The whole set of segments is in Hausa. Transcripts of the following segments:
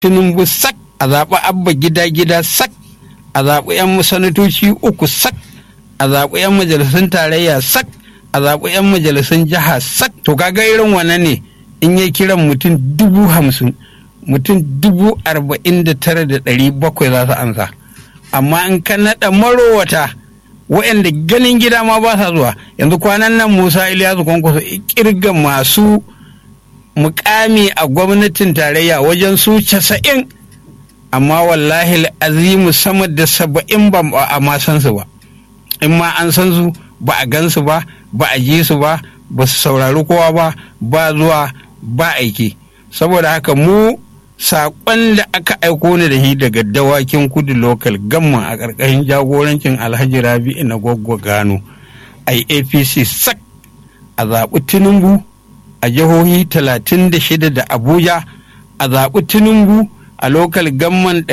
tinubu sak a zaɓi abba gida gida sak a zaɓi 'yan sanatoci uku sak a zaɓi 'yan majalisun tarayya sak a zaɓi 'yan majalisun jiha sak to kaga irin wannan ne in ya kiran mutum dubu hamsin mutum dubu arba'in da tara da ɗari bakwai za su ansa amma in ka naɗa marowata waɗanda ganin gida ma ba sa zuwa yanzu kwanan nan musa iliyasu kwankwaso kirga masu mukami a gwamnatin tarayya wajen su casa'in amma wallahi azimu sama da saba'in ba a ma san su ba in ma an san su ba a gan su ba ba a ji su ba ba su saurari kowa ba ba zuwa ba aiki saboda haka mu saƙon da aka aiko ni da shi daga dawakin kudu lokal gamma a ƙarƙashin jagorancin alhaji rabi'u na gwaggwa gano a apc sak a zaɓi tinubu a jihohi 36 da abuja a zaɓi tinubu a lokal gamman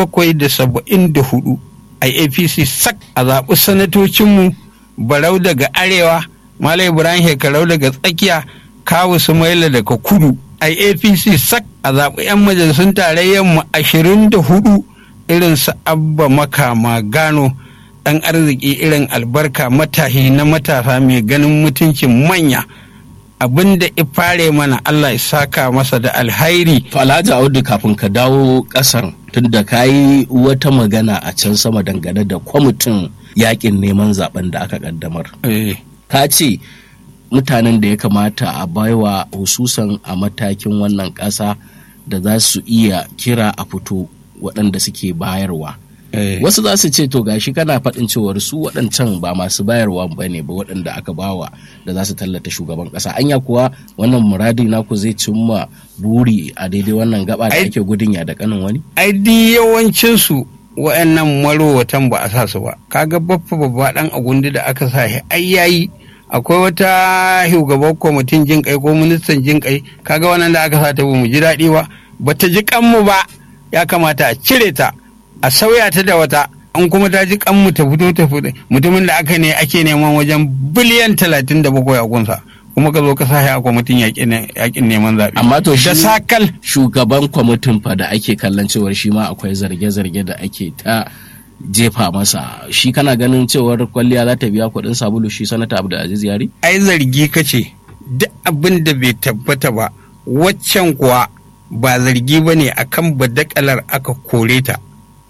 774 a apc sak a zaɓi sanatocinmu barau daga arewa malam ibrahim shekarau daga tsakiya kawu sumaila daga kudu a apc sak a zaɓi 'yan majalisun tarayyar mu ashirin da hudu irin su abba makama gano ɗan arziki irin albarka matahi na matasa mai ganin mutuncin manya abin da fare mana allah ya saka masa da alhairi to alhaji audu kafin ka dawo ƙasar tunda ka yi wata magana a can sama dangane da kwamitin yakin neman zaben da aka kaddamar ka ce mutanen da ya kamata a baiwa hususan a matakin wannan ƙasa da za su iya kira a fito waɗanda suke bayarwa. Wasu za su ce to gashi kana faɗin cewar su waɗancan ba masu bayarwa ba ne ba waɗanda aka bawa da za su tallata shugaban ƙasa. Anya kuwa wannan muradi naku zai cimma buri a daidai wannan gaba da ake gudun ya da kanin wani? Ai di yawancinsu wa'annan marowatan ba a sa su ba. Kaga baffa babba ɗan agundi da aka sa shi ai yayi akwai wata shugaban kwamitin jin kai ko ministan jin kai kaga wannan da aka sa ta mu ji daɗi ba bata ji kanmu ba ya kamata a cire ta a sauya ta da wata an kuma ta ji kanmu ta fito ta fito mutumin da aka ne ake neman wajen biliyan talatin da bakwai a gunsa kuma ka zo ka sa a kwamitin yakin neman zaɓe. amma to da sakal shugaban kwamitin fa da ake kallon cewar shi ma akwai zarge-zarge da ake ta jefa masa shi kana ganin cewar kwalliya za ta biya kuɗin sabulu shi sanata abdulaziz yari ai zargi kace duk abin da bai tabbata ba waccan kuwa ba zargi ba ne a kan badakalar aka kore ta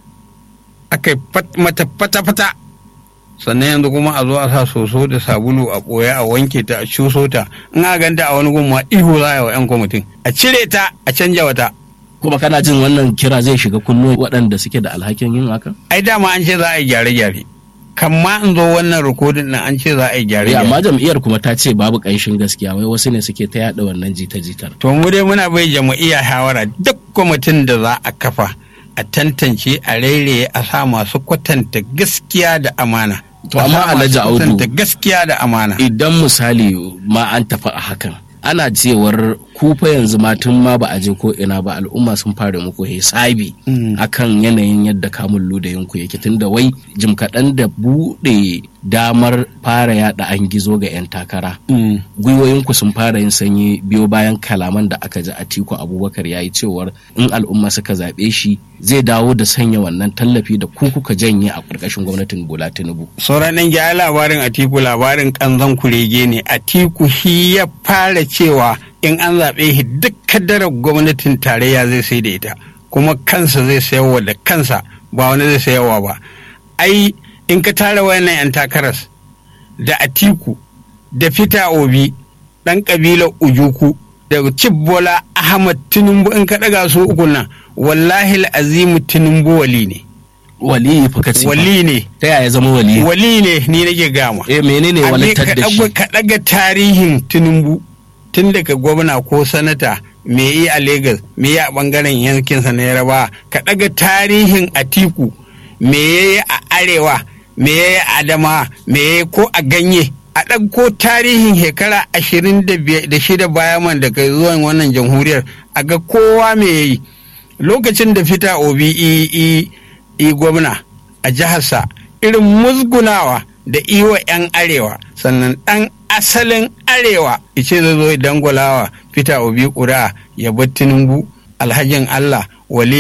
aka mata fata-fata sannan yanzu kuma a zo a sa soso da sabulu a ɓoye a wanke ta a cuso ta in a ganta a wani gumma ihu za a yi wa 'yan kwamitin a cire ta a canja wata kuma kana jin wannan kira zai shiga kunnu waɗanda suke da alhakin yin haka? ai dama an ce za a yi gyare-gyare kan ma in zo wannan rikodin nan an ce za a yi gyare-gyare amma jam'iyyar kuma ta ce babu ƙanshin gaskiya wai wasu ne suke ta yaɗa wannan jita-jitar to mu dai muna bai jam'iyya shawara duk kwamitin da za a kafa a tantance a rairaye a sa masu kwatanta gaskiya da amana to amma alhaji audu gaskiya da amana idan misali ma an tafi a hakan ana cewar kufa yanzu ma tun ma ba a je ko ina ba al'umma sun fara muku hisabi akan yanayin yadda kamun ludayinku yake tunda wai jim kaɗan da buɗe damar fara yada an gizo ga 'yan takara gwiwoyinku sun fara yin sanyi biyo bayan kalaman da aka ji a tiku abubakar ya yi cewar in al'umma suka zaɓe shi zai dawo da sanya wannan tallafi da ku kuka janye a ƙarƙashin gwamnatin bola tinubu sauran ɗan gyara labarin atiku labarin ƙanzon kurege ne atiku shi ya fara cewa in an zaɓe shi duk kadarar gwamnatin tarayya zai sai da ita kuma kansa zai sayarwa da kansa ba wani zai sayarwa ba ai in ka tara wayannan 'yan takaras da atiku da fita obi ɗan ƙabilar ujuku da bola ahmad tinubu in ka ɗaga su uku nan wallahi azimu tinubu wali ne wali fa kace wali ne ta yaya zama wali wali ne ni nake gama eh menene walittar da shi ka ɗaga tarihin tinubu tun daga gwamna ko sanata me yi a Legas me yi a bangaren yankinsa na yaraba ka ɗaga tarihin atiku me yi a arewa me yi a adama me yi ko a ganye a ɗauko tarihin shekara ashirin da shida baya man daga zuwan wannan jamhuriyar a ga kowa me yi lokacin da fita obi i gwamna a jiharsa irin musgunawa da iwa 'yan arewa sannan ɗan asalin arewa ice zai zo dangwalawa fita obi ƙura ya bar tinubu alhajin allah wali